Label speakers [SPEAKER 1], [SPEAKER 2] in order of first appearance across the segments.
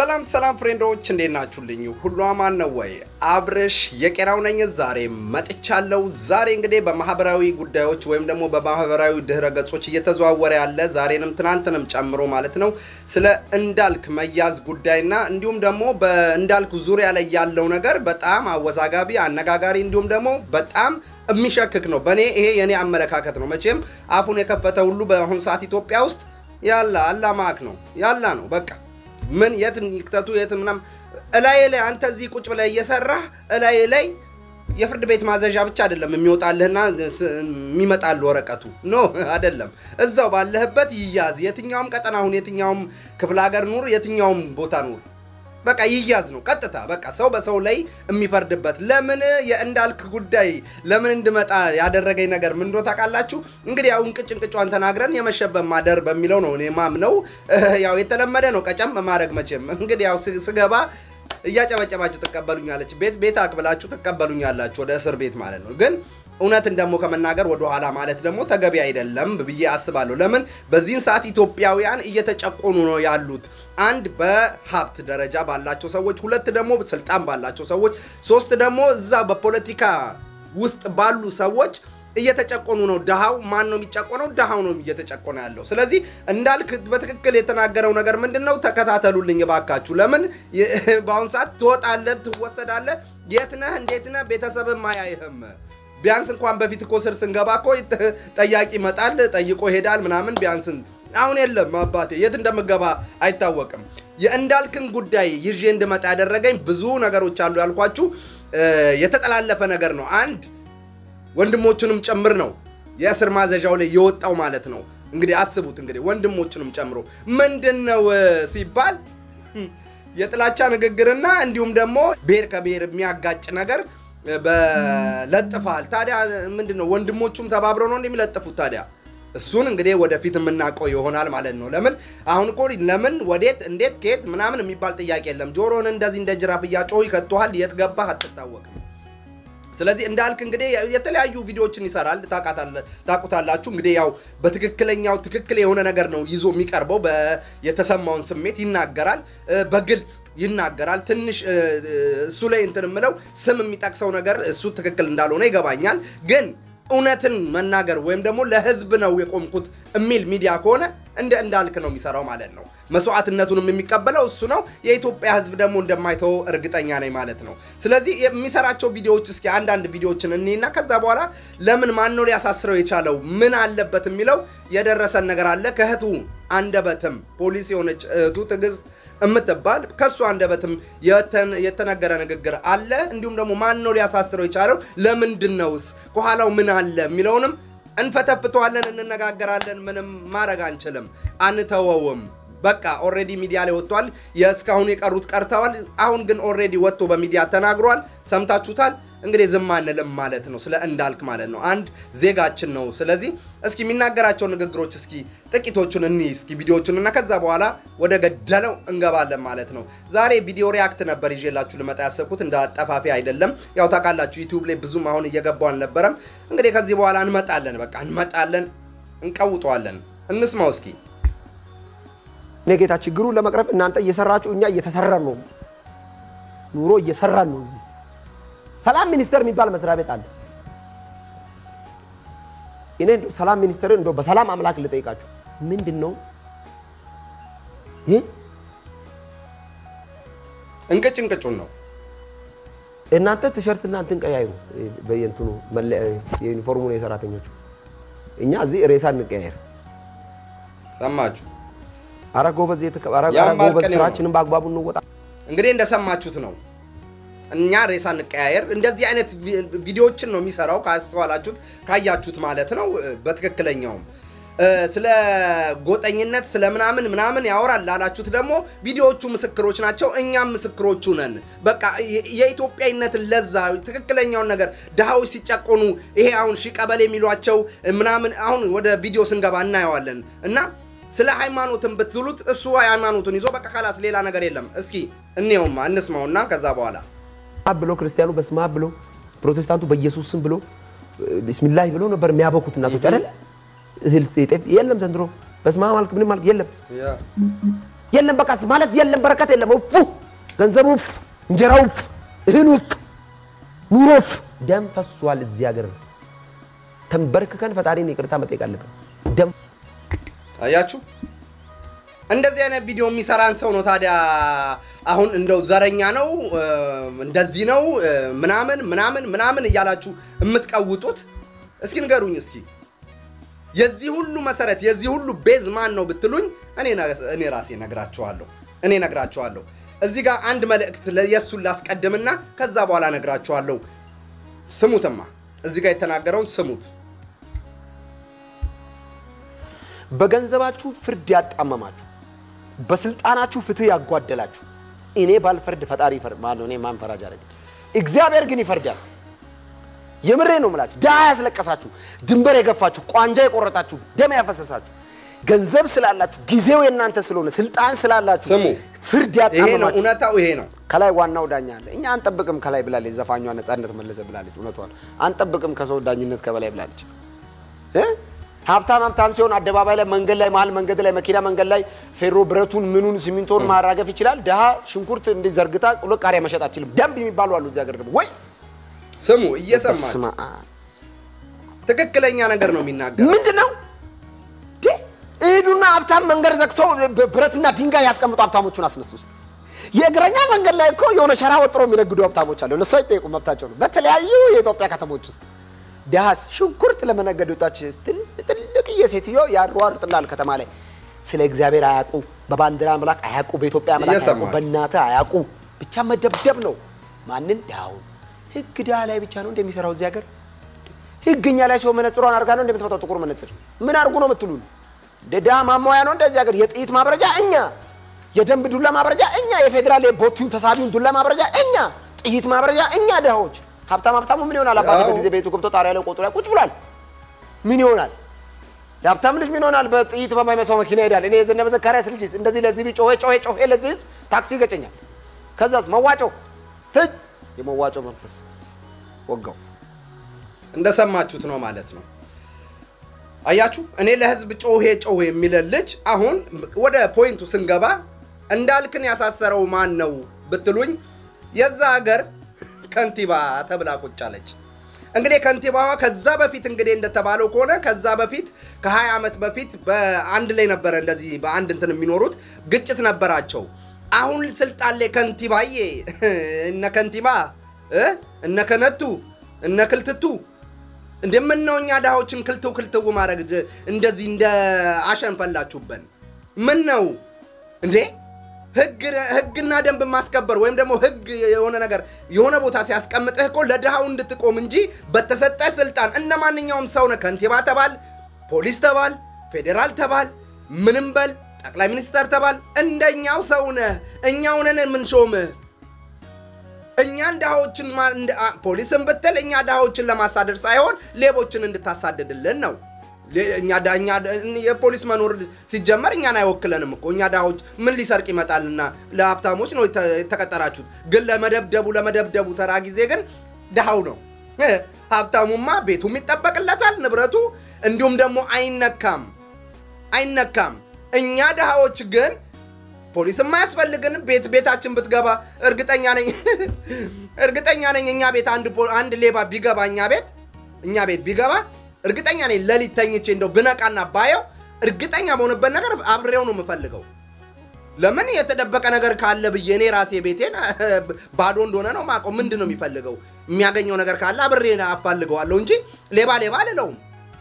[SPEAKER 1] ሰላም ሰላም ፍሬንዶች እንዴት ናችሁልኝ? ሁሉ አማን ነው ወይ? አብርሽ የቄራው ነኝ። ዛሬ መጥቻለሁ። ዛሬ እንግዲህ በማህበራዊ ጉዳዮች ወይም ደግሞ በማህበራዊ ድህረ ገጾች እየተዘዋወረ ያለ ዛሬንም ትናንትንም ጨምሮ ማለት ነው ስለ እንዳልክ መያዝ ጉዳይና እንዲሁም ደግሞ በእንዳልክ ዙሪያ ላይ ያለው ነገር በጣም አወዛጋቢ፣ አነጋጋሪ እንዲሁም ደግሞ በጣም የሚሸክክ ነው። በእኔ ይሄ የኔ አመለካከት ነው። መቼም አፉን የከፈተ ሁሉ በአሁኑ ሰዓት ኢትዮጵያ ውስጥ ያላ አላማክ ነው ያላ ነው በቃ ምን የት ይክተቱ የት ምናምን እላይ ላይ አንተ እዚህ ቁጭ ብለህ እየሰራህ እላይ ላይ የፍርድ ቤት ማዘዣ ብቻ አይደለም የሚወጣልህና የሚመጣልህ ወረቀቱ ኖ አይደለም። እዛው ባለህበት ይያዝ። የትኛውም ቀጠና ሁን፣ የትኛውም ክፍለ ሀገር ኑር፣ የትኛውም ቦታ ኑር፣ በቃ ይያዝ ነው ቀጥታ። በቃ ሰው በሰው ላይ የሚፈርድበት ለምን የእንዳልክ ጉዳይ ለምን እንድመጣ ያደረገኝ ነገር ምን እንደሆነ ታውቃላችሁ? እንግዲህ ያው እንቅጭ እንቅጯን ተናግረን የመሸበት ማደር በሚለው ነው እኔ ማምነው። ያው የተለመደ ነው ቀጨም ማድረግ መቼም እንግዲህ ያው ስገባ እያጨበጨባችሁ ትቀበሉኛለች። ቤት ቤት አቅብላችሁ ትቀበሉኛላችሁ ወደ እስር ቤት ማለት ነው። ግን እውነትን ደግሞ ከመናገር ወደ ኋላ ማለት ደግሞ ተገቢ አይደለም ብዬ አስባለሁ። ለምን በዚህን ሰዓት ኢትዮጵያውያን እየተጨቆኑ ነው ያሉት። አንድ በሀብት ደረጃ ባላቸው ሰዎች፣ ሁለት ደግሞ ስልጣን ባላቸው ሰዎች፣ ሶስት ደግሞ እዛ በፖለቲካ ውስጥ ባሉ ሰዎች እየተጨቆኑ ነው። ድሃው ማን ነው የሚጨቆነው? ድሃው ነው እየተጨቆነ ያለው። ስለዚህ እንዳልክ በትክክል የተናገረው ነገር ምንድን ነው? ተከታተሉልኝ እባካችሁ። ለምን በአሁኑ ሰዓት ትወጣለህ፣ ትወሰዳለህ። የት ነህ? እንዴት ነህ? ቤተሰብም አያይህም። ቢያንስ እንኳን በፊት እኮ ስር ስንገባ እኮ ጠያቂ ይመጣል፣ ጠይቆ ይሄዳል ምናምን። ቢያንስ አሁን የለም አባቴ፣ የት እንደምገባ አይታወቅም። የእንዳልክን ጉዳይ ይዤ እንድመጣ ያደረገኝ ብዙ ነገሮች አሉ ያልኳችሁ የተጠላለፈ ነገር ነው። አንድ ወንድሞቹንም ጭምር ነው የእስር ማዘዣው ላይ የወጣው ማለት ነው። እንግዲህ አስቡት እንግዲህ ወንድሞቹንም ጨምሮ ምንድን ነው ሲባል የጥላቻ ንግግርና እንዲሁም ደግሞ ብሔር ከብሔር የሚያጋጭ ነገር በለጥፋል። ታዲያ ምንድን ነው ወንድሞቹም ተባብረው ነው እንደሚለጥፉት ታዲያ እሱን እንግዲህ ወደፊት የምናውቀው ይሆናል ማለት ነው። ለምን አሁን እኮ ለምን ወዴት እንዴት ከየት ምናምን የሚባል ጥያቄ የለም። ጆሮን እንደዚህ እንደ ጅራፍ እያጮሁ ይከቱሃል። የት ገባህ አትታወቅም። ስለዚህ እንዳልክ እንግዲህ የተለያዩ ቪዲዮዎችን ይሰራል፣ ታውቁታላችሁ። እንግዲህ ያው በትክክለኛው ትክክል የሆነ ነገር ነው ይዞ የሚቀርበው። የተሰማውን ስሜት ይናገራል፣ በግልጽ ይናገራል። ትንሽ እሱ ላይ እንትን የምለው ስም የሚጠቅሰው ነገር እሱ ትክክል እንዳልሆነ ይገባኛል ግን እውነትን መናገር ወይም ደግሞ ለህዝብ ነው የቆምኩት የሚል ሚዲያ ከሆነ እንደ እንዳልክ ነው የሚሰራው ማለት ነው። መስዋዕትነቱንም የሚቀበለው እሱ ነው። የኢትዮጵያ ህዝብ ደግሞ እንደማይተው እርግጠኛ ነኝ ማለት ነው። ስለዚህ የሚሰራቸው ቪዲዮዎች እስኪ አንዳንድ ቪዲዮዎችን እኔና ከዛ በኋላ ለምን ማን ነው ሊያሳስረው የቻለው ምን አለበት የሚለው የደረሰን ነገር አለ። ከእህቱ አንደበትም ፖሊስ የሆነች እህቱ ትዕግስት የምትባል ከእሱ አንደበትም የተነገረ ንግግር አለ። እንዲሁም ደግሞ ማን ነው ሊያሳስረው የቻለው ለምንድን ነውስ ከኋላው ምን አለ የሚለውንም እንፈተፍተዋለን፣ እንነጋገራለን። ምንም ማድረግ አንችልም፣ አንተወውም። በቃ ኦልሬዲ ሚዲያ ላይ ወጥቷል። የእስካሁን የቀሩት ቀርተዋል። አሁን ግን ኦልሬዲ ወጥቶ በሚዲያ ተናግሯል። ሰምታችሁታል። እንግዲህ ዝም አንልም ማለት ነው፣ ስለ እንዳልክ ማለት ነው። አንድ ዜጋችን ነው። ስለዚህ እስኪ የሚናገራቸው ንግግሮች እስኪ ጥቂቶቹን እኒ እስኪ ቪዲዮቹን እና ከዛ በኋላ ወደ ገደለው እንገባለን ማለት ነው። ዛሬ ቪዲዮ ሪያክት ነበር ይዤላችሁ ልመጣ ያሰብኩት እንደ አጠፋፊ አይደለም። ያው ታውቃላችሁ ዩቲዩብ ላይ ብዙም አሁን እየገባው አልነበረም። እንግዲህ ከዚህ በኋላ እንመጣለን፣ በቃ እንመጣለን፣ እንቀውጠዋለን። እንስማው እስኪ።
[SPEAKER 2] እኔ ጌታ ችግሩን ለመቅረፍ እናንተ እየሰራችሁ እኛ እየተሰራን ነው። ኑሮ እየሰራን ነው። እዚህ ሰላም ሚኒስቴር የሚባል መስሪያ ቤት አለ። እኔ ሰላም ሚኒስቴርን እንደው በሰላም አምላክ ልጠይቃችሁ ምንድን ነው ይህ?
[SPEAKER 1] እንቅጭ እንቅጩን ነው
[SPEAKER 2] እናንተ ቲሸርት እና እንትን ቀያይሩ በየእንትኑ የዩኒፎርሙ ነው የሰራተኞቹ። እኛ እዚህ ሬሳ እንቀያየር።
[SPEAKER 1] ሰማችሁ?
[SPEAKER 2] አረ ጎበዝ፣ ኧረ ጎበዝ፣ ስራችንን በአግባቡ እንወጣ።
[SPEAKER 1] እንግዲህ እንደሰማችሁት ነው። እኛ ሬሳ እንቀያየር። እንደዚህ አይነት ቪዲዮዎችን ነው የሚሰራው። ካስተዋላችሁት ካያችሁት ማለት ነው። በትክክለኛውም ስለ ጎጠኝነት ስለ ምናምን ምናምን ያወራል ላላችሁት ደግሞ ቪዲዮዎቹ ምስክሮች ናቸው። እኛም ምስክሮቹ ነን። በቃ የኢትዮጵያዊነትን ለዛ ትክክለኛውን ነገር ድሃዎች ሲጨቆኑ ይሄ አሁን ሺ ቀበሌ የሚሏቸው ምናምን አሁን ወደ ቪዲዮ ስንገባ እናየዋለን እና ስለ ሃይማኖትን ብትሉት እሱ ሃይማኖቱን ይዞ በቃ ካላስ ሌላ ነገር የለም። እስኪ እንየውማ እንስማውና ከዛ በኋላ
[SPEAKER 2] ብሎ ክርስቲያኑ በስመ አብ ብሎ ፕሮቴስታንቱ በኢየሱስ ስም ብሎ ቢስሚላህ ብሎ ነበር የሚያበኩት እናቶች አይደለ? እህል ጤፍ የለም ዘንድሮ በስመ አብ አልክ ምንም አልክ የለም። የለም በቃ ማለት የለም በረከት የለም። እፉ ገንዘቡ እፍ፣ እንጀራው እፍ፣ እህሉ እፍ፣ ኑሮ እፍ። ደም ፈሷል እዚህ ሀገር። ተንበርክከን ፈጣሪን ይቅርታ መጠየቅ አለብን። ደም
[SPEAKER 1] አያችሁ እንደዚህ አይነት ቪዲዮ የሚሰራን ሰው ነው ታዲያ አሁን እንደው ዘረኛ ነው እ፣ እንደዚህ ነው እ፣ ምናምን ምናምን ምናምን እያላችሁ የምትቀውጡት እስኪ ንገሩኝ እስኪ የዚህ ሁሉ መሰረት የዚህ ሁሉ ቤዝ ማን ነው ብትሉኝ እኔ ነ- እኔ ራሴ ነግራችኋለሁ እኔ ነግራችኋለሁ እዚህ ጋር አንድ መልእክት ለ- የእሱን ላስቀድምና ከዛ በኋላ ነግራችኋለሁ ስሙትማ እዚህ ጋር የተናገረውን ስሙት
[SPEAKER 2] በገንዘባችሁ ፍርድ ያጣመማችሁ፣ በስልጣናችሁ ፍትህ ያጓደላችሁ፣ እኔ ባልፈርድ ፈጣሪ ይፈርድ። ማነው እኔ ማን ፈራጅ አደረገ? እግዚአብሔር ግን ይፈርዳል። የምሬ ነው የምላችሁ። ድሃ ያስለቀሳችሁ፣ ድንበር የገፋችሁ፣ ቋንጃ የቆረጣችሁ፣ ደም ያፈሰሳችሁ፣ ገንዘብ ስላላችሁ፣ ጊዜው የእናንተ ስለሆነ ስልጣን ስላላችሁ
[SPEAKER 1] ስሙ
[SPEAKER 2] ፍርድ
[SPEAKER 1] ይሄ ነው
[SPEAKER 2] ያጣመማችሁ
[SPEAKER 1] እውነታው ይሄ ነው
[SPEAKER 2] ከላይ ዋናው ዳኛ አለ። እኛ አንጠብቅም ከላይ ብላለች ዘፋኟ ነጻነት መለሰ ብላለች። እውነቷን አንጠብቅም ከሰው ዳኝነት ከበላይ ብላለች። እ? ሀብታም ሀብታም ሲሆን አደባባይ ላይ መንገድ ላይ መሀል መንገድ ላይ መኪና መንገድ ላይ ፌሮ ብረቱን ምኑን ሲሚንቶን ማራገፍ ይችላል። ድሃ ሽንኩርት እንዲህ ዘርግታ ሁለት ቃሪያ መሸጥ አትችልም። ደንብ የሚባሉ አሉ እዚህ ሀገር ደግሞ ወይ
[SPEAKER 1] ስሙ እየሰማችሁ
[SPEAKER 2] በስመ አብ።
[SPEAKER 1] ትክክለኛ ነገር ነው የሚናገረው
[SPEAKER 2] ምንድን ነው ዴ? እሂዱና ሀብታም መንገድ ዘግቶ ብ- ብረትና ድንጋይ ያስቀምጡ ሀብታሞቹን አስነሱ ውስጥ የእግረኛ መንገድ ላይ እኮ የሆነ ሸራ ወጥሮ የሚነግዱ ሀብታሞች አሉ። እነሱ አይጠየቁ መብታቸው ነው። በተለያዩ የኢትዮጵያ ከተሞች ውስጥ ዳስ ሽንኩርት ለመነገድ ወጣች ትል- ትልቅዬ ሴትዮ ያሯሩጥላል ከተማ ላይ ስለ እግዚአብሔር አያውቁ፣ በባንዲራ አምላክ አያውቁ፣ በኢትዮጵያ አምላክ አያውቁ፣
[SPEAKER 1] እየሰማችሁ።
[SPEAKER 2] በእናትህ አያውቁ። ብቻ መደብደብ ነው። ማንን ዳውን ህግ ድሃ ላይ ብቻ ነው እንደሚሰራው እዚህ ሀገር ህግኛ ላይ ሲሆን መነጽሯን አድርጋ ነው እንደምትመጣው ጥቁር መነጽር ምን አድርጉ ነው የምትሉን? ደዳ ማሟያ ነው እንደዚህ ሀገር የጥይት ማብረጃ እኛ፣ የደንብ ዱላ ማብረጃ እኛ፣ የፌዴራል የቦቲውን ተሳቢውን ዱላ ማብረጃ እኛ፣ ጥይት ማብረጃ እኛ ድሃዎች። ሀብታም ሀብታሙ ምን ይሆናል? አባቴ
[SPEAKER 1] ያው።
[SPEAKER 2] በጊዜ ቤቱ ገብቶ ጣሪያ ላይ ቆጡ ላይ ቁጭ ብሏል። ምን ይሆናል? የሀብታም ልጅ ምን ይሆናል? በጥይት በማይመስለው መኪና ይሄዳል። እኔ የዘነበ ዘካርያስ ልጅ እንደዚህ ለዚህ ጮሄ ጮሄ ጮሄ ለዚህ ህዝብ ታክሲ ይገጨኛል። ከዛስ መዋጮ ህጅ የመዋጮ መንፈስ ወጋው።
[SPEAKER 1] እንደሰማችሁት ነው ማለት ነው። አያችሁ እኔ ለህዝብ ጮሄ ጮሄ የሚለን ልጅ አሁን ወደ ፖይንቱ ስንገባ እንዳልክን ያሳሰረው ማን ነው ብትሉኝ የዛ ሀገር ከንቲባ ተብላ ቁጭ አለች። እንግዲህ ከንቲባዋ ከዛ በፊት እንግዲህ እንደተባለው ከሆነ ከዛ በፊት ከ20 ዓመት በፊት በአንድ ላይ ነበረ እንደዚህ በአንድ እንትን የሚኖሩት ግጭት ነበራቸው። አሁን ስልጣን ላይ ከንቲባዬ እነ ከንቲባ እ እነ ከነቱ እነ ክልትቱ እንደምነው እኛ ድሃዎችን ክልትው ክልትው ማድረግ ድ- እንደዚህ እንደ አሸን ፈላችሁበን። ምን ነው እንዴ? ህግ ህግና ደንብ ማስከበር ወይም ደግሞ ህግ የሆነ ነገር የሆነ ቦታ ሲያስቀምጥህ እኮ ለድሃው እንድትቆም እንጂ በተሰጠህ ስልጣን እነ ማንኛውም ሰው ነህ። ከንቲባ ተባል፣ ፖሊስ ተባል፣ ፌዴራል ተባል፣ ምንም በል ጠቅላይ ሚኒስተር ተባል፣ እንደኛው ሰው ነህ። እኛው ነን የምንሾምህ። እኛን ድሃዎችን ማ- እንደ- አ- ፖሊስን ብትል እኛ ድሃዎችን ለማሳደድ ሳይሆን ሌቦችን እንድታሳድድልን ነው። ሌ- እኛ ዳ- እኛ ዳ- የፖሊስ መኖር ሲጀመር እኛን አይወክለንም እኮ እኛ ድሃዎች ምን ሊሰርቅ ይመጣልና ለሀብታሞች ነው የተ- የተቀጠራችሁት። ግን ለመደብደቡ ለመደብደቡ ተራ ጊዜ ግን ድሃው ነው። ሀብታሙማ ቤቱም ይጠበቅለታል ንብረቱ፣ እንዲሁም ደግሞ አይነካም አይነካም። እኛ ድሃዎች ግን ፖሊስ የማያስፈልግን ቤት ቤታችን ብትገባ እርግጠኛ ነኝ እርግጠኛ ነኝ እኛ ቤት አንድ ፖ- አንድ ሌባ ቢገባ እኛ ቤት እኛ ቤት ቢገባ እርግጠኛ ነኝ ሌሊት ተኝቼ እንደው ብነቃና ባየው እርግጠኛ በሆንበት ነገር አብሬው ነው የምፈልገው። ለምን የተደበቀ ነገር ካለ ብዬ እኔ ራሴ ቤቴን ባዶ እንደሆነ ነው ማውቀው። ምንድን ነው የሚፈልገው? የሚያገኘው ነገር ካለ አብሬ አፋልገዋለሁ እንጂ ሌባ ሌባ አልለውም።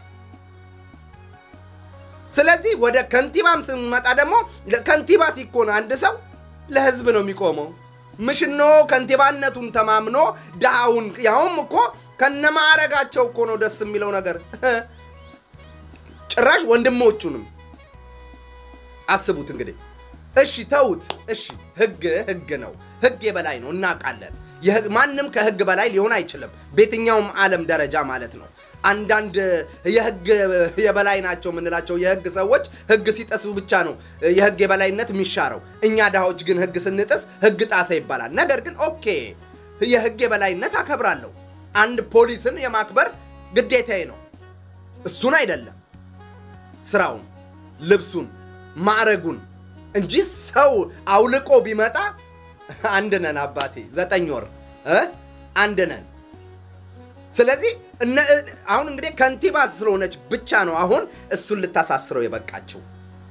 [SPEAKER 1] ስለዚህ ወደ ከንቲባም ስንመጣ ደግሞ ከንቲባ ሲኮን አንድ ሰው ለህዝብ ነው የሚቆመው። ምሽኖ ከንቲባነቱን ተማምኖ ድሃውን ያውም እኮ ከነማዕረጋቸው እኮ ነው ደስ የሚለው ነገር። ጭራሽ ወንድሞቹንም አስቡት እንግዲህ። እሺ ተውት። እሺ ህግ ህግ ነው። ህግ የበላይ ነው እናውቃለን። የህግ- ማንም ከህግ በላይ ሊሆን አይችልም፣ በየትኛውም ዓለም ደረጃ ማለት ነው። አንዳንድ የህግ የበላይ ናቸው የምንላቸው የህግ ሰዎች ህግ ሲጠሱ ብቻ ነው የህግ የበላይነት የሚሻረው። እኛ ድሃዎች ግን ህግ ስንጥስ ህግ ጣሰ ይባላል። ነገር ግን ኦኬ የህግ የበላይነት አከብራለሁ። አንድ ፖሊስን የማክበር ግዴታዬ ነው። እሱን አይደለም ስራውን፣ ልብሱን፣ ማዕረጉን እንጂ ሰው አውልቆ ቢመጣ አንድ ነን አባቴ፣ ዘጠኝ ወር እ አንድ ነን። ስለዚህ እነ- አሁን እንግዲህ ከንቲባ ስለሆነች ብቻ ነው አሁን እሱን ልታሳስረው የበቃችው።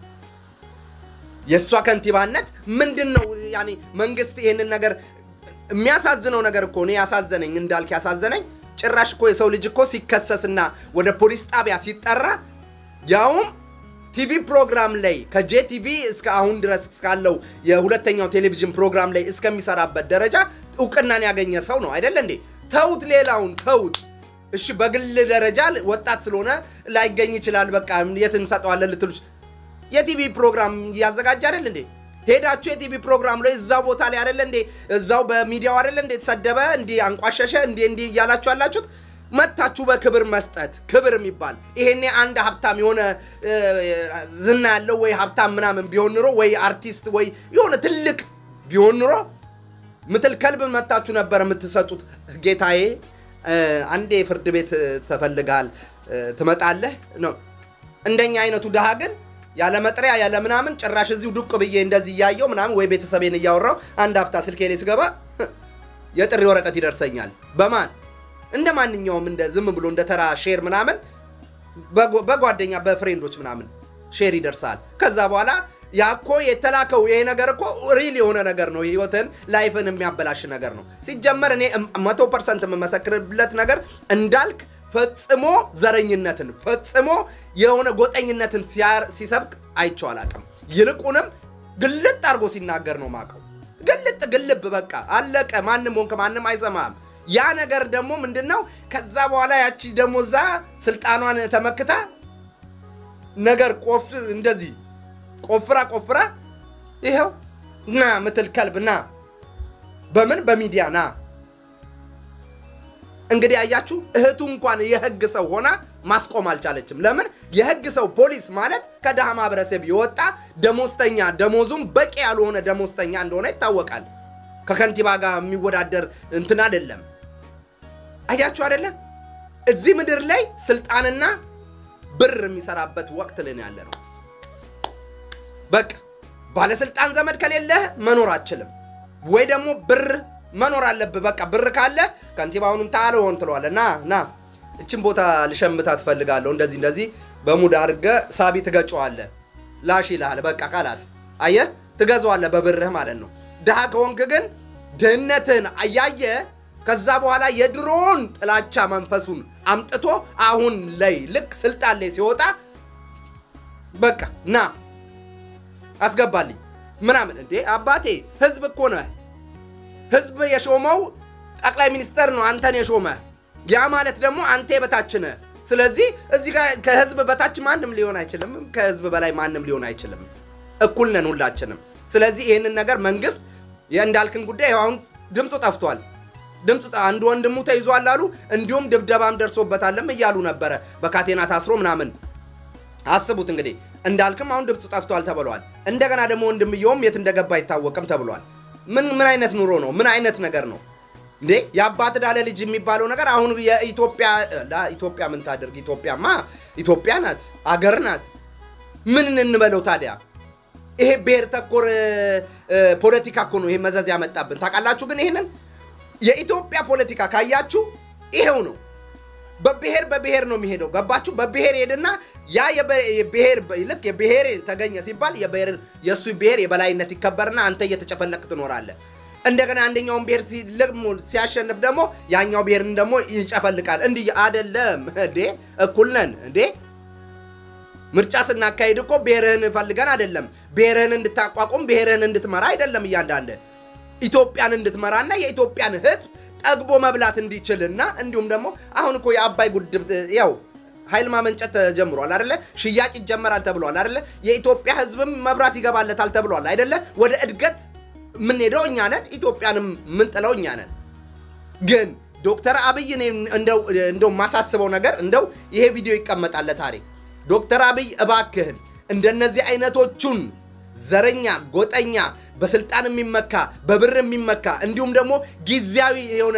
[SPEAKER 1] የእሷ ከንቲባነት ምንድን ነው? ያኔ መንግስት ይሄንን ነገር የሚያሳዝነው ነገር እኮ እኔ ያሳዘነኝ እንዳልክ ያሳዘነኝ ጭራሽ እኮ የሰው ልጅ እኮ ሲከሰስና ወደ ፖሊስ ጣቢያ ሲጠራ ያውም ቲቪ ፕሮግራም ላይ ከጄቲቪ እስከ አሁን ድረስ እስካለው የሁለተኛው ቴሌቪዥን ፕሮግራም ላይ እስከሚሰራበት ደረጃ እውቅናን ያገኘ ሰው ነው አይደለ እንዴ? ተውት፣ ሌላውን ተውት። እሺ በግል ደረጃ ወጣት ስለሆነ ላይገኝ ይችላል። በቃ የት እንሰጠዋለን ልትሉ የቲቪ ፕሮግራም እያዘጋጀ አይደል እንዴ? ሄዳችሁ የቲቪ ፕሮግራም ላይ እዛው ቦታ ላይ አይደለ እንዴ? እዛው በሚዲያው አይደለ እንዴ? ተሰደበ እንዲህ አንቋሸሸ እንዲህ እንዲህ እያላችሁ ያላችሁት መታችሁ በክብር መስጠት ክብር የሚባል ይሄኔ አንድ ሀብታም የሆነ እ፣ ዝና ያለው ወይ ሀብታም ምናምን ቢሆን ኑሮ ወይ አርቲስት ወይ የሆነ ትልቅ ቢሆን ኑሮ ምትል ከልብ መታችሁ ነበር የምትሰጡት። ጌታዬ እ፣ አንዴ ፍርድ ቤት ተፈልጋል ትመጣለህ ነው። እንደኛ አይነቱ ድሃ ግን ያለ መጥሪያ ያለ ምናምን ጭራሽ እዚሁ ዱቅ ብዬ እንደዚህ እያየው ምናምን ወይ ቤተሰቤን እያወራው አንድ ሀፍታ ስልኬ ላይ ስገባ የጥሪ ወረቀት ይደርሰኛል። በማን እንደ ማንኛውም እንደ ዝም ብሎ እንደ ተራ ሼር ምናምን በጓ- በጓደኛ በፍሬንዶች ምናምን ሼር ይደርሳል። ከዛ በኋላ ያ እኮ የተላከው ይሄ ነገር እኮ ሪል የሆነ ነገር ነው። ህይወትን ላይፍን የሚያበላሽ ነገር ነው። ሲጀመር እኔ መቶ ፐርሰንት የምመሰክርለት ነገር እንዳልክ ፈጽሞ ዘረኝነትን ፈጽሞ የሆነ ጎጠኝነትን ሲያር- ሲሰብክ አይቼው አላውቅም። ይልቁንም ግልጥ አድርጎ ሲናገር ነው ማቀው። ግልጥ ግልብ በቃ አለቀ። ማንም ሆንክ ማንም አይሰማም። ያ ነገር ደግሞ ምንድን ነው? ከዛ በኋላ ያቺ ደግሞ እዛ ስልጣኗን ተመክታ ነገር ቆፍ እንደዚህ ቆፍራ ቆፍራ ይኸው ና ምትል ከልብ ና በምን በሚዲያ ና እንግዲህ አያችሁ እህቱ እንኳን የህግ ሰው ሆና ማስቆም አልቻለችም። ለምን? የህግ ሰው ፖሊስ ማለት ከድሃ ማህበረሰብ የወጣ ደሞዝተኛ፣ ደሞዙም በቂ ያልሆነ ደሞዝተኛ እንደሆነ ይታወቃል። ከከንቲባ ጋር የሚወዳደር እንትን አይደለም። አያችሁ አይደለም? እዚህ ምድር ላይ ስልጣንና ብር የሚሰራበት ወቅት ላይ ነው ያለ ነው። በቃ ባለስልጣን ዘመድ ከሌለህ መኖር አችልም፣ ወይ ደግሞ ብር መኖር አለብህ። በቃ ብር ካለ ከንቲባውንም ታልሆን ትለዋለህ። ና ና እችን ቦታ ልሸምታ ትፈልጋለሁ፣ እንደዚህ እንደዚህ በሙድ አድርገህ ሳቢ ትገጨዋለህ። ላሽ ይልሃል። በቃ ካላስ አየህ፣ ትገዛዋለህ በብርህ ማለት ነው። ድሃ ከሆንክ ግን ድህነትህን አያየ ከዛ በኋላ የድሮውን ጥላቻ መንፈሱን አምጥቶ አሁን ላይ ልክ ስልጣን ላይ ሲወጣ በቃ ና አስገባልኝ ምናምን። እንዴ አባቴ ህዝብ እኮ ነህ። ህዝብ የሾመው ጠቅላይ ሚኒስተር ነው አንተን የሾመ። ያ ማለት ደግሞ አንተ የበታች ነህ። ስለዚህ እዚህ ጋር ከህዝብ በታች ማንም ሊሆን አይችልም፣ ከህዝብ በላይ ማንም ሊሆን አይችልም። እኩል ነን ሁላችንም። ስለዚህ ይህንን ነገር መንግስት የእንዳልክን ጉዳይ አሁን ድምፁ ጠፍቷል። ድምፁ ጠ- አንድ ወንድሙ ተይዟል አሉ። እንዲሁም ድብደባም ደርሶበታልም እያሉ ነበረ በካቴና ታስሮ ምናምን አስቡት እንግዲህ እንዳልክም አሁን ድምፁ ጠፍቷል ተብሏል። እንደገና ደግሞ ወንድምየውም የት እንደገባ አይታወቅም ተብሏል። ምን ምን አይነት ኑሮ ነው? ምን አይነት ነገር ነው እንዴ? የአባት ዳለ ልጅ የሚባለው ነገር አሁን የኢትዮጵያ ላ ኢትዮጵያ ምን ታደርግ? ኢትዮጵያማ ኢትዮጵያ ናት፣ አገር ናት። ምን እንበለው ታዲያ? ይሄ ብሔር ተኮር እ፣ ፖለቲካ እኮ ነው ይሄ መዘዝ ያመጣብን። ታውቃላችሁ ግን ይሄንን የኢትዮጵያ ፖለቲካ ካያችሁ ይሄው ነው። በብሔር በብሔር ነው የሚሄደው። ገባችሁ? በብሔር ሄድና ያ የበ- የብሔር ልክ የብሔር ተገኘ ሲባል የብሔር የእሱ ብሔር የበላይነት ይከበርና አንተ እየተጨፈለቅ ትኖራለህ። እንደገና አንደኛውን ብሔር ሲልቅሙ ሲያሸንፍ ደግሞ ያኛው ብሔርን ደግሞ ይጨፈልቃል። እንዲህ አደለም እንዴ? እኩል ነን እንዴ? ምርጫ ስናካሄድ እኮ ብሔርህን ፈልገን አይደለም። ብሔርህን እንድታቋቁም ብሔርህን እንድትመራ አይደለም። እያንዳንድ ኢትዮጵያን እንድትመራና የኢትዮጵያን ሕዝብ ጠግቦ መብላት እንዲችልና እንዲሁም ደግሞ አሁን እኮ የአባይ ጉድብ ያው ኃይል ማመንጨት ተጀምሯል አይደለ? ሽያጭ ይጀመራል ተብሏል አይደለ? የኢትዮጵያ ሕዝብም መብራት ይገባለታል ተብሏል አይደለ? ወደ እድገት የምንሄደው እኛ ነን። ኢትዮጵያንም የምንጥለው እኛ ነን። ግን ዶክተር አብይ እኔ እንደው እንደው የማሳስበው ነገር እንደው ይሄ ቪዲዮ ይቀመጣል ለታሪክ። ዶክተር አብይ እባክህን እንደነዚህ አይነቶቹን ዘረኛ፣ ጎጠኛ፣ በስልጣን የሚመካ በብር የሚመካ እንዲሁም ደግሞ ጊዜያዊ የሆነ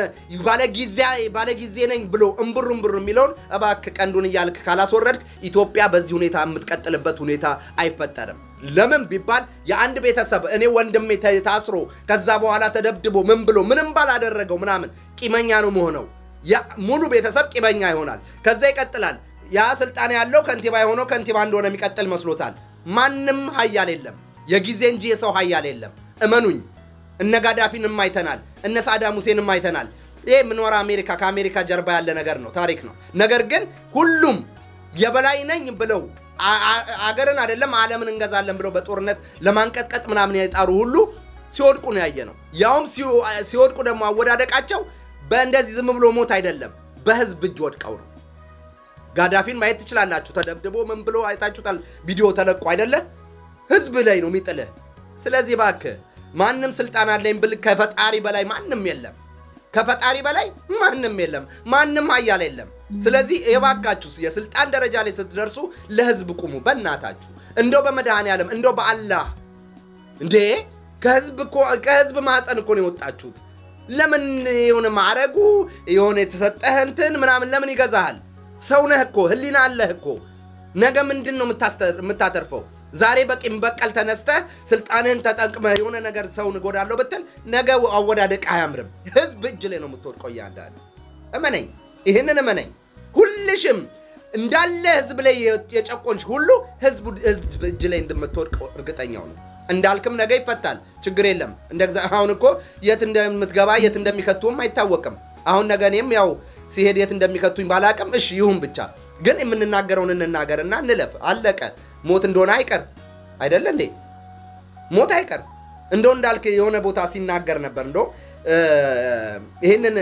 [SPEAKER 1] ባለ ጊዜ ነኝ ብሎ እምብር እምብር የሚለውን እባክህ ቀንዱን እያልክ ካላስወረድክ ኢትዮጵያ በዚህ ሁኔታ የምትቀጥልበት ሁኔታ አይፈጠርም። ለምን ቢባል የአንድ ቤተሰብ እኔ ወንድሜ ተ- ታስሮ ከዛ በኋላ ተደብድቦ ምን ብሎ ምንም ባላደረገው ምናምን ቂመኛ ነው መሆነው። ያ ሙሉ ቤተሰብ ቂመኛ ይሆናል። ከዛ ይቀጥላል። ያ ስልጣን ያለው ከንቲባ የሆነው ከንቲባ እንደሆነ የሚቀጥል መስሎታል። ማንም ሀያል የለም፣ የጊዜ እንጂ የሰው ሀያል የለም። እመኑኝ። እነ ጋዳፊንም አይተናል፣ እነ ሳዳም ሁሴንም አይተናል። ይህ የምኖረ አሜሪካ ከአሜሪካ ጀርባ ያለ ነገር ነው፣ ታሪክ ነው። ነገር ግን ሁሉም የበላይ ነኝ ብለው አ- አ- አገርን አይደለም ዓለምን እንገዛለን ብለው በጦርነት ለማንቀጥቀጥ ምናምን የጣሩ ሁሉ ሲወድቁ ነው ያየ ነው። ያውም ሲው- ሲወድቁ ደግሞ አወዳደቃቸው በእንደዚህ ዝም ብሎ ሞት አይደለም፣ በህዝብ እጅ ወድቀው ነው። ጋዳፊን ማየት ትችላላችሁ። ተደብድቦ ምን ብሎ አይታችሁታል። ቪዲዮ ተለቆ አይደለ? ህዝብ ላይ ነው የሚጥልህ። ስለዚህ እባክህ ማንም ስልጣን አለኝ ብል ከፈጣሪ በላይ ማንም የለም። ከፈጣሪ በላይ ማንም የለም። ማንም ሀያል የለም። ስለዚህ የባካችሁ የስልጣን ደረጃ ላይ ስትደርሱ ለህዝብ ቁሙ። በእናታችሁ እንደው በመድኃኔ ዓለም እንደው በአላህ እንዴ ከህዝብ እኮ ከህዝብ ማህፀን እኮ ነው የወጣችሁት። ለምን የሆነ ማዕረጉ የሆነ የተሰጠህ እንትን ምናምን ለምን ይገዛሃል? ሰው ነህ እኮ ህሊና አለህ እኮ። ነገ ምንድን ነው የምታስተ- የምታተርፈው? ዛሬ በቂም በቀል ተነስተህ ስልጣንህን ተጠቅመህ የሆነ ነገር ሰውን እጎዳለሁ ብትል ነገ አወዳደቅ አያምርም። ህዝብ እጅ ላይ ነው የምትወድቀው። እያንዳንዱ እመነኝ፣ ይህንን እመነኝ። ሁልሽም እንዳለ ህዝብ ላይ የጨቆንሽ ሁሉ ህዝብ ህዝብ እጅ ላይ እንደምትወድቀው እርግጠኛው ነው። እንዳልክም ነገ ይፈታል፣ ችግር የለም። እንደ እግዚአ- አሁን እኮ የት እንደምትገባ የት እንደሚከቱም አይታወቅም። አሁን ነገ እኔም ያው ሲሄድ የት እንደሚከቱኝ ባላቅም፣ እሺ ይሁን ብቻ ግን የምንናገረውን እንናገርና እንለፍ። አለቀ። ሞት እንደሆነ አይቀር አይደለ እንዴ? ሞት አይቀር። እንደው እንዳልክ የሆነ ቦታ ሲናገር ነበር። እንደው ይህንን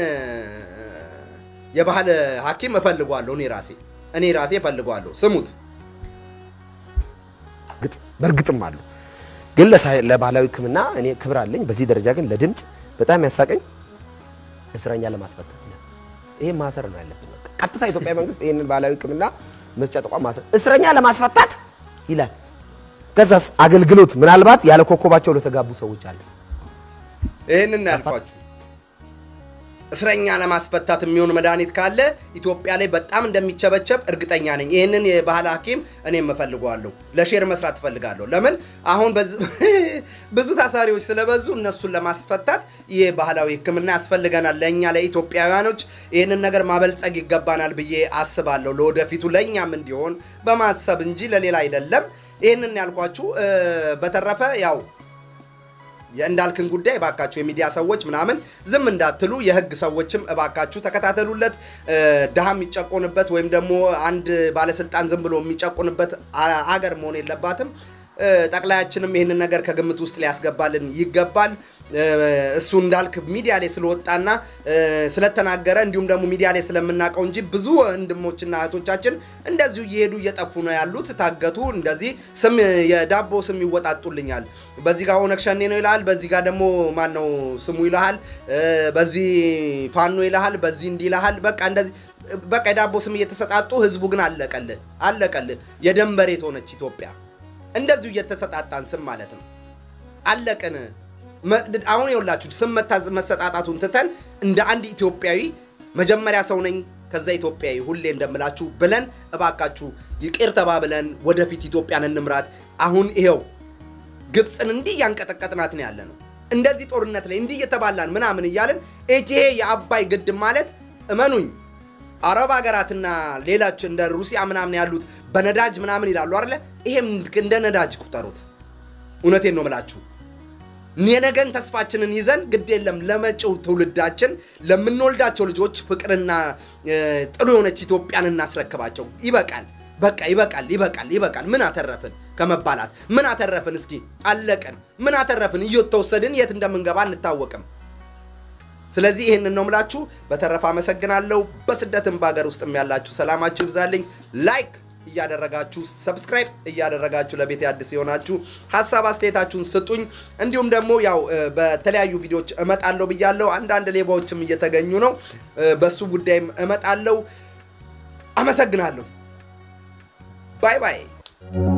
[SPEAKER 1] የባህል ሐኪም እፈልገዋለሁ እኔ ራሴ እኔ ራሴ እፈልገዋለሁ። ስሙት።
[SPEAKER 2] እርግጥ በእርግጥም አሉ። ግን ለሳይ- ለባህላዊ ሕክምና እኔ ክብር አለኝ። በዚህ ደረጃ ግን ለድምፅ በጣም ያሳቀኝ እስረኛ ለማስፈታት ነው። ይሄ ማሰር ነው ያለብን። በቃ ቀጥታ ኢትዮጵያ መንግስት ይህንን ባህላዊ ሕክምና መስጫ ተቋም ማሰር እስረኛ ለማስፈታት ይላል። ከዛስ አገልግሎት ምናልባት ያለ ኮከባቸው ለተጋቡ ሰዎች አለ።
[SPEAKER 1] ይህንን ያልኳችሁ እስረኛ ለማስፈታት የሚሆን መድኃኒት ካለ ኢትዮጵያ ላይ በጣም እንደሚቸበቸብ እርግጠኛ ነኝ። ይህንን የባህል ሐኪም እኔም እፈልገዋለሁ። ለሼር መስራት እፈልጋለሁ። ለምን አሁን በዝ- ብዙ ታሳሪዎች ስለበዙ እነሱን ለማስፈታት ይህ ባህላዊ ሕክምና ያስፈልገናል። ለእኛ ለኢትዮጵያውያኖች ይህንን ነገር ማበልጸግ ይገባናል ብዬ አስባለሁ። ለወደፊቱ ለእኛም እንዲሆን በማሰብ እንጂ ለሌላ አይደለም። ይህንን ያልኳችሁ እ፣ በተረፈ ያው የእንዳልክን ጉዳይ እባካችሁ የሚዲያ ሰዎች ምናምን ዝም እንዳትሉ፣ የህግ ሰዎችም እባካችሁ ተከታተሉለት። እ፣ ድሃ የሚጨቆንበት ወይም ደግሞ አንድ ባለስልጣን ዝም ብሎ የሚጨቆንበት አ- አገር መሆን የለባትም። እ፣ ጠቅላያችንም ይህንን ነገር ከግምት ውስጥ ሊያስገባልን ይገባል። እ፣ እሱ እንዳልክ ሚዲያ ላይ ስለወጣና እ፣ ስለተናገረ እንዲሁም ደግሞ ሚዲያ ላይ ስለምናውቀው እንጂ ብዙ ወንድሞችና እህቶቻችን እንደዚሁ እየሄዱ እየጠፉ ነው ያሉት። ታገቱ። እንደዚህ ስም የዳቦ ስም ይወጣጡልኛል። በዚህ ጋር ኦነግ ሸኔ ነው ይልሃል፣ በዚህ ጋር ደግሞ ማን ነው ስሙ ይልሃል፣ እ፣ በዚህ ፋኖ ይልሃል፣ በዚህ እንዲህ ይልሃል። በቃ እንደዚህ በቃ የዳቦ ስም እየተሰጣጡ ህዝቡ ግን አለቀልህ አለቀልህ። የደም መሬት ሆነች ኢትዮጵያ። እንደዚሁ እየተሰጣጣን ስም ማለት ነው አለቅን። መ- አሁን የውላችሁ ስም መታ- መሰጣጣቱን ትተን እንደ አንድ ኢትዮጵያዊ መጀመሪያ ሰው ነኝ ከዛ ኢትዮጵያዊ ሁሌ እንደምላችሁ ብለን እባካችሁ ይቅር ተባብለን ወደፊት ኢትዮጵያን እንምራት። አሁን ይሄው ግብፅን እንዲህ እያንቀጠቀጥናት ነው ያለ ነው። እንደዚህ ጦርነት ላይ እንዲህ እየተባላን ምናምን እያልን ይሄ የአባይ ግድብ ማለት እመኑኝ አረብ ሀገራትና ሌሎች እንደ ሩሲያ ምናምን ያሉት በነዳጅ ምናምን ይላሉ አይደለ? ይሄም እንደ ነዳጅ ቁጠሩት። እውነቴን ነው ምላችሁ። የነገን ተስፋችንን ይዘን ግድ የለም ለመጪው ትውልዳችን ለምንወልዳቸው ልጆች ፍቅርና እ፣ ጥሩ የሆነች ኢትዮጵያን እናስረክባቸው። ይበቃል፣ በቃ ይበቃል፣ ይበቃል፣ ይበቃል። ምን አተረፍን ከመባላት ምን አተረፍን? እስኪ አለቀን። ምን አተረፍን? እየተወሰድን የት እንደምንገባ አንታወቅም። ስለዚህ ይህንን ነው ምላችሁ። በተረፈ አመሰግናለሁ። በስደትም በሀገር ውስጥም ያላችሁ ሰላማችሁ ይብዛልኝ። ላይክ እያደረጋችሁ ሰብስክራይብ እያደረጋችሁ ለቤት አዲስ የሆናችሁ ሀሳብ አስተያየታችሁን ስጡኝ። እንዲሁም ደግሞ ያው እ፣ በተለያዩ ቪዲዮዎች እመጣለሁ ብያለሁ። አንዳንድ ሌባዎችም እየተገኙ ነው። እ፣ በሱ ጉዳይም እመጣለሁ። አመሰግናለሁ። ባይ ባይ።